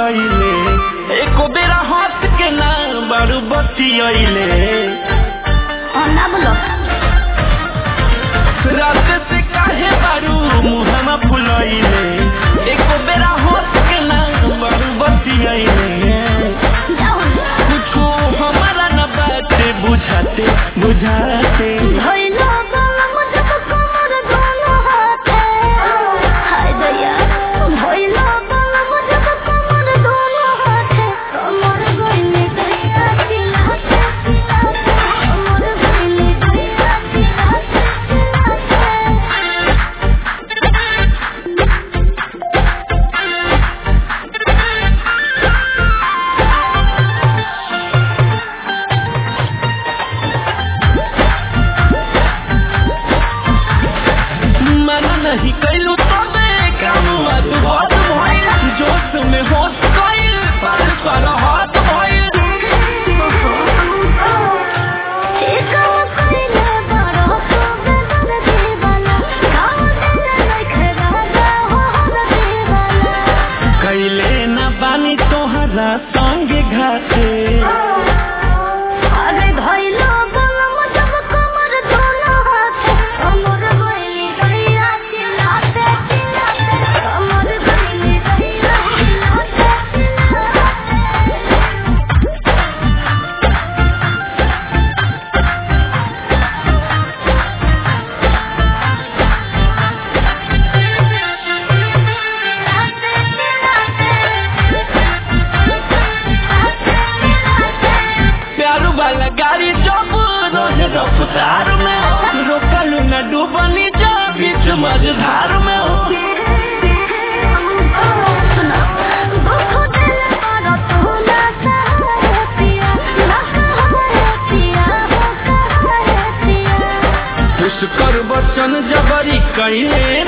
भुलैले एको बेरा हंस के ना बारू बतियैले ना बोलो रात से काहे बारू मुहमा फुलैले एको बेरा हंस के ना बारू बतियैले जाओ कुछो हमारा न बाते बुझाते बुझाते भइलो गलम जब कमर दोनों हाथे हाय दया भइलो गलम जब कमर दोनों हाथे कमर गइले दया चिल्लाते चिल्लाते कमर गइले दया चिल्लाते मना नहीं कैलू तो काम अद्भुत भइल जोश में होश गइल पर पर हाथ भइल एकाव कइले बड़ो सुबेदर दीवाना गाँव दिले लइखे राजा हो हर दीवाना कैले न बानी तोहरा संगे घाटे अरे भइलो गलम जब कमर दोनों हाथे कमर गइली दैया चिल्लाते चिल्लाते कमर गइली दैया चिल्लाते चिल्लाते प्यारू वाला गाड़ी जब रोज रफ्तार में हो रोकलू न डूबनी जा बीच मझधार में हो पुष्कर बचन जबरी कहे